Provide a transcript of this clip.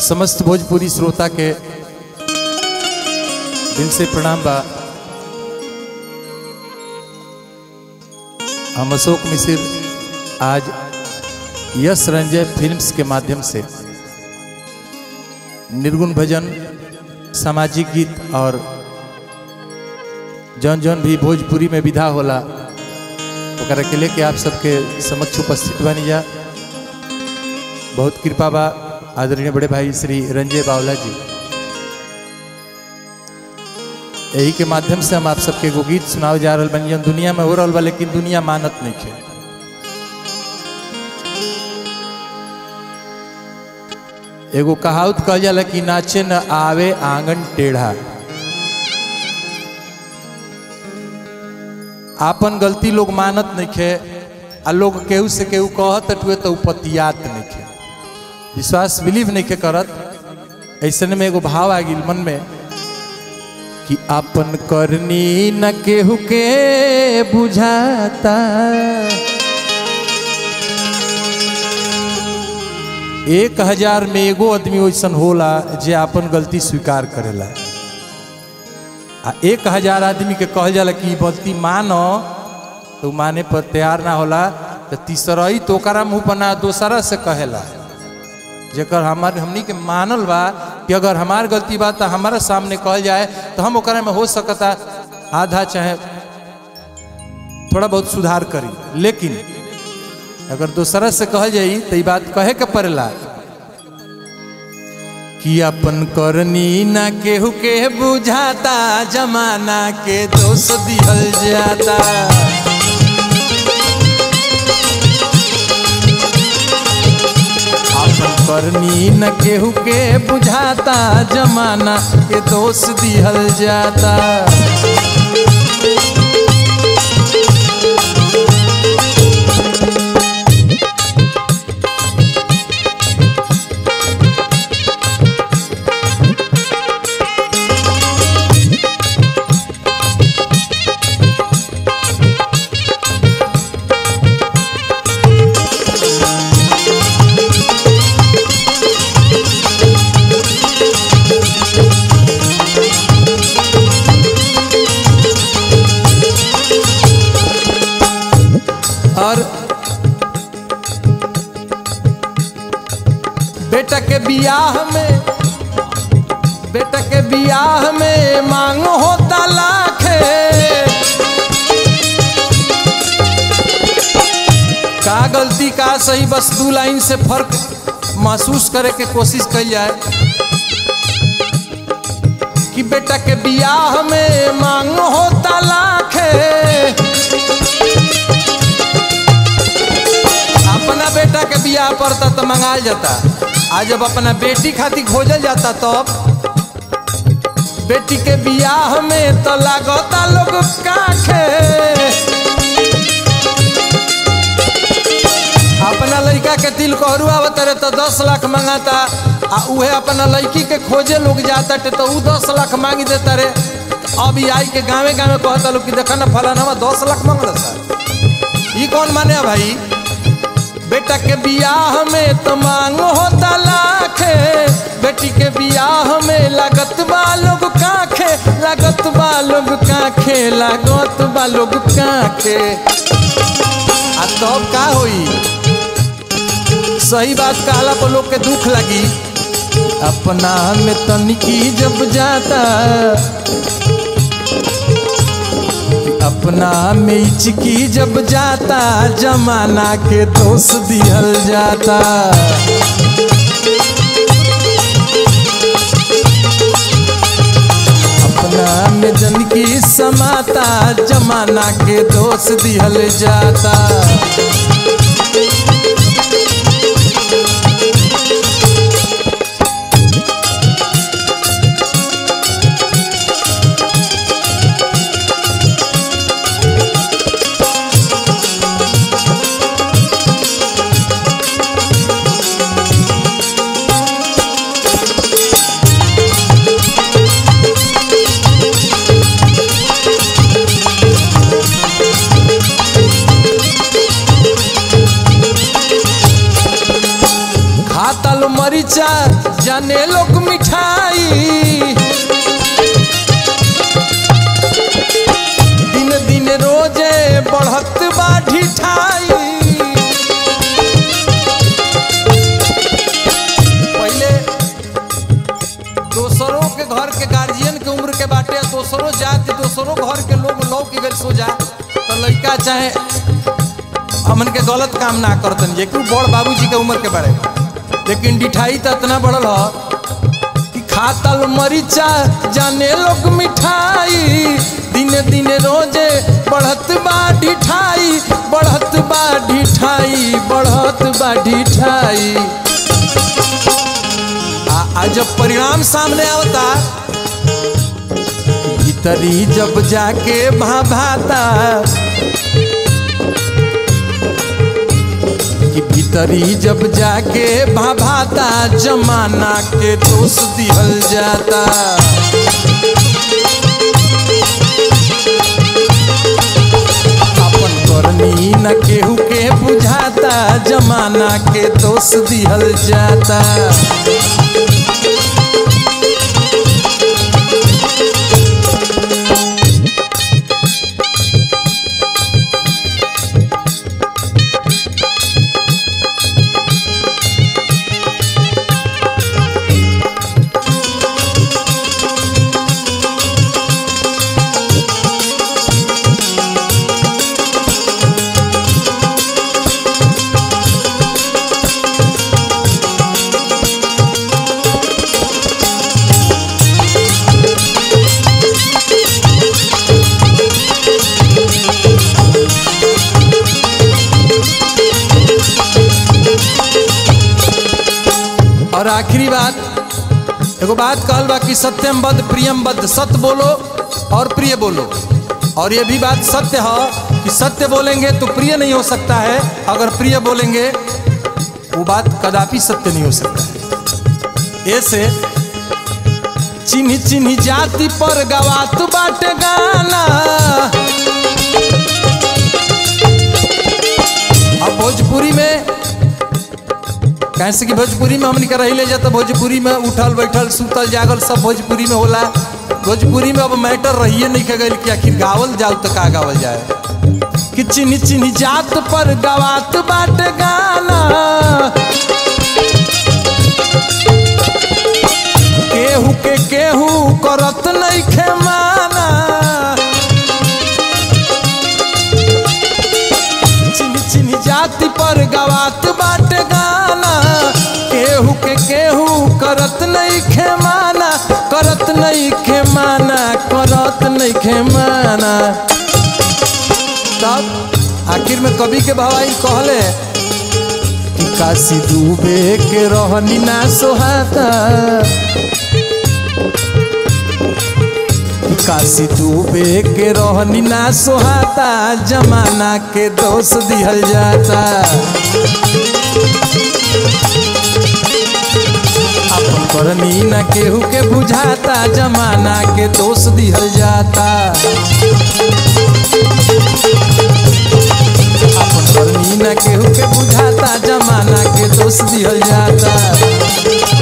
समस्त भोजपुरी श्रोता के दिल से प्रणाम बा हम अशोक मिश्र आज यश रंजय फिल्म्स के माध्यम से निर्गुण भजन सामाजिक गीत और जौन जौन भी भोजपुरी में विधा होला ओकरा के लेके आप सबके समक्ष उपस्थित बनी जा बहुत कृपा बा आदरणीय बड़े भाई श्री रंजय बावला जी यही के माध्यम से हम आप सबके एगो गीत सुनाव जा रहा बनी जौन दुनिया में हो रहा बा लेकिन दुनिया मानत नहीं है एगो कहावत कह जाला कि नाचे न आवे आंगन टेढ़ा आपन गलती लोग मानत नहीं खे आ लोग केहू से केहू कहत हुए तो उपतियात नहीं खे विश्वास बिलीव नहीं के करत ऐसे में एगो भाव आ गई मन में कि अपन करनी न केहू के बुझाता एक हजार में एगो आदमी वैसन होला जे अपन गलती स्वीकार करेला आ एक हजार आदमी के कहल जाला कि ई गलती मानो तो माने पर तैयार ना होला तो तीसरई तो ओकरा मुंह पर ना दोसरा से कहेला जेकर हमार हमनी के मानल बा कि अगर हमार गलती बा तो हमारा सामने कहल जाए तो हम ओकरा में हो सकता आधा चाहे थोड़ा बहुत सुधार करी लेकिन अगर दूसरा से कहल जाई तो ई बात कहे के पड़ेला कि अपन करनी ना केहू के बुझाता जमाना के दोष दिहल जाता अपन करनी न केहू के बुझाता जमाना के दोष दिहल जाता और बेटा के बियाह में बेटा के बियाह में मांग होता लाखे का गलती का सही बस दू लाइन से फर्क महसूस करे के कोशिश कल जाए कि बेटा के बियाह में मांग होता लाखे अपना बेटा के बियाह पड़ता तो मंगाल जाता आज जब अपना बेटी खातिर खोजल जाता तब बेटी के बियाह में तो लागता लोग काखे अपना लड़का के दिल कहरू आवत रहे तो दस लाख मंगाता आ उहे अपना लड़की के खोजे लोग जाता टे तो ऊ दस लाख मांग देता रे अब ई आई के गाँवे गाँवे कहता लोग कि देखा ना फलाना दस लाख मांगल सर ई कौन माने भाई बेटा के बियाह में तो मांग होता लाखे बेटी के बियाह में लागत बा लोग काखे लागत बा लोग काखे लागत बा लोग काखे आ तब का होई सही बात कहला पर लोग के दुख लगी अपना में तनिकी जब जाता अपना में चिकी जब जाता जमाना के दोष दिहल जाता अपना में जनकी समाता जमाना के दोष दिहल जाता खाता लो मरीचा जाने लोग मिठाई दिन दिन रोजे बढ़त बा ढिठाई पहले दोसरों के घर के गार्जियन के उम्र के बाटे दोसरों जाति दोसरों घर के लोग लौक के गए सो जा तो लड़का चाहे हमन के गलत काम ना करतन जे कि बड़ बाबूजी के उम्र के बारे लेकिन डिठाई तो इतना बढ़ल ह कि खातल मरीचा जाने लोग मिठाई दिन दिन रोजे बढ़त बा ढिठाई बढ़त बा ढिठाई बढ़त बा ढिठाई आ, आ जब परिणाम सामने आवता भीतरी जब जाके भाभाता कि भीतरी जब जाके भाभाता जमाना के दोष दिहल जाता अपन करनी न केहू के बुझाता जमाना के दोष दिहल जाता और आखिरी बात एगो बात कहल बा कि सत्यम बद प्रियम बद सत्य बोलो और प्रिय बोलो और ये भी बात सत्य है कि सत्य बोलेंगे तो प्रिय नहीं हो सकता है अगर प्रिय बोलेंगे वो बात कदापि सत्य नहीं हो सकता है ऐसे चिन्ह चिन्ह जाति पर गवात बाटे गाना अब भोजपुरी में कैसे कि भोजपुरी में हमनी के रही ले जाता भोजपुरी में उठल बैठल सुतल जागल सब भोजपुरी में होला भोजपुरी में अब मैटर रहिए नहीं के गई कि आखिर गावल जाओ तो का गावल जाए कि चिन्ह चिन्ह जात पर गवात बाट गाना केहू के केहू करत नहीं खे माना चिन्ह चिन्ह जाति पर गवात बाट गाना केहू के केहू करत नहीं खे माना करत नहीं खे माना करत नहीं खे माना तब आखिर में कवि के भवाई कहले कि काशी डूबे के रहनी ना सोहाता काशी डूबे के रहनी ना सोहाता जमाना के दोष दिहल जाता अपन करनी न केहू के बुझाता जमाना के दोष दिहल जाता अपन करनी न केहू के बुझाता जमाना के दोष दिहल जाता